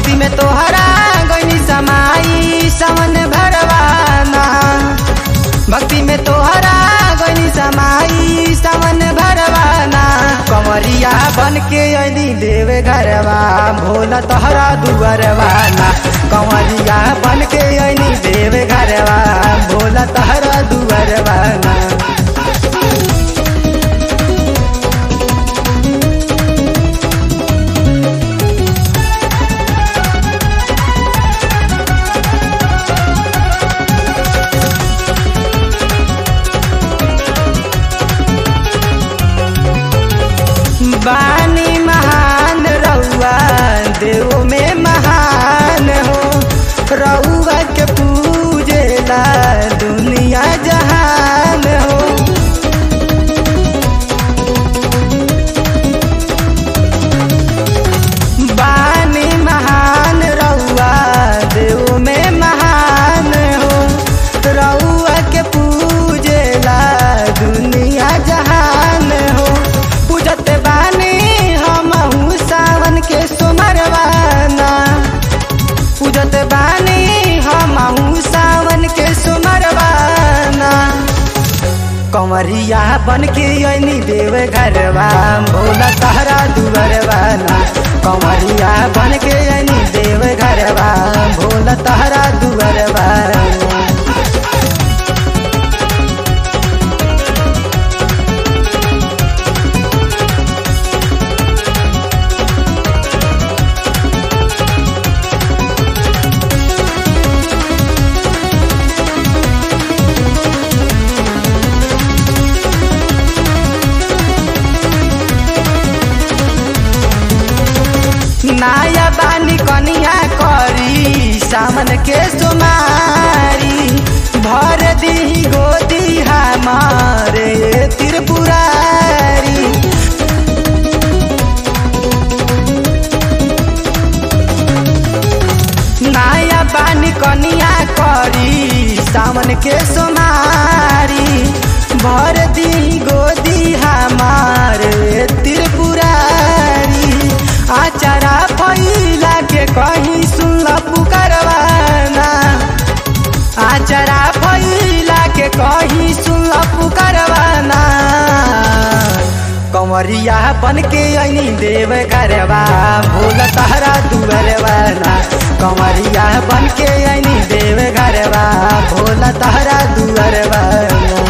भक्ति में तोहरा गईनी समाई सावन भरवाना भक्ति में तोहरा गईनी समाई सावन भरवाना कंवरिया बन के अली देव घरवा भोला तोहरा दुअरवाना कंवरिया बन के अली देव घरवा भोला तोहरा दुअरवाना बानी महान रउआ देव में महान हो रउआ के पूजेला दुनिया जहान हो बानी महान रउआ देव में महान हो रउआ के पूजेला दुनिया जहान हो पूजत बानी हमहू सावन के सुमरवाना पूजत बानी हमहू सावन के सुमरवाना कंवरिया बन के अनी देव घरवा भोला तहरा दुअरवाना कंवरिया बन के अनी देव घरवा भोला तहरा दुअरवाना नाया बानी कनिया करी सामन के सुमारी भर दी गोदी हमारे त्रिपुरारी नाया बानी कनिया करी सामन के सुमारी भर दी गोदी हमारे त्रिपुरारी आचारा फैला के कहीं सुन पुकारवाना आचारा फैला के कहीं सुन पुकारवाना कंवरिया बन के अनी देव घरवा भोल तहरा दुअरवाना कंवरिया बन के अनी देव घरवा भोल तहरा दुअरवाना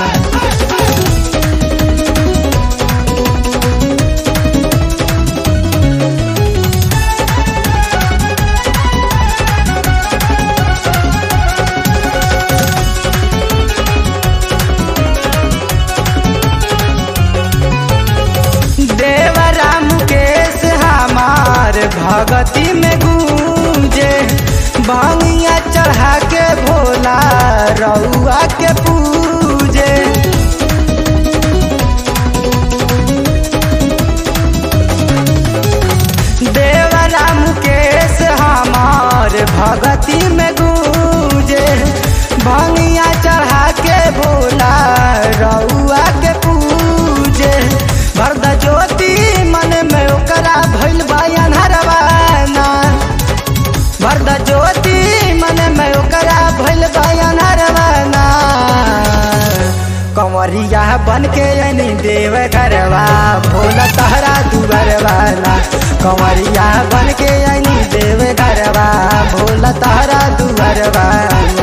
देवरा मुकेश हमार भगती में गूंजे भंगिया चढ़ा के भोला रउआ के पूजे देवरा मुकेश हमार भगती में गूंजे भंगिया चढ़ा के भोला रउआ के पूजे भरद ज्योति मन में ओकरा भइल बा अन्हरवाना भरद ज्योति मन में ओकरा भइल बा अन्हरवाना कंवरिया बन के अनी देव घरवा भोला तहरा दुअरवाना कंवरिया बन के अनी देव घरवा भोला तहरा दुअरवाना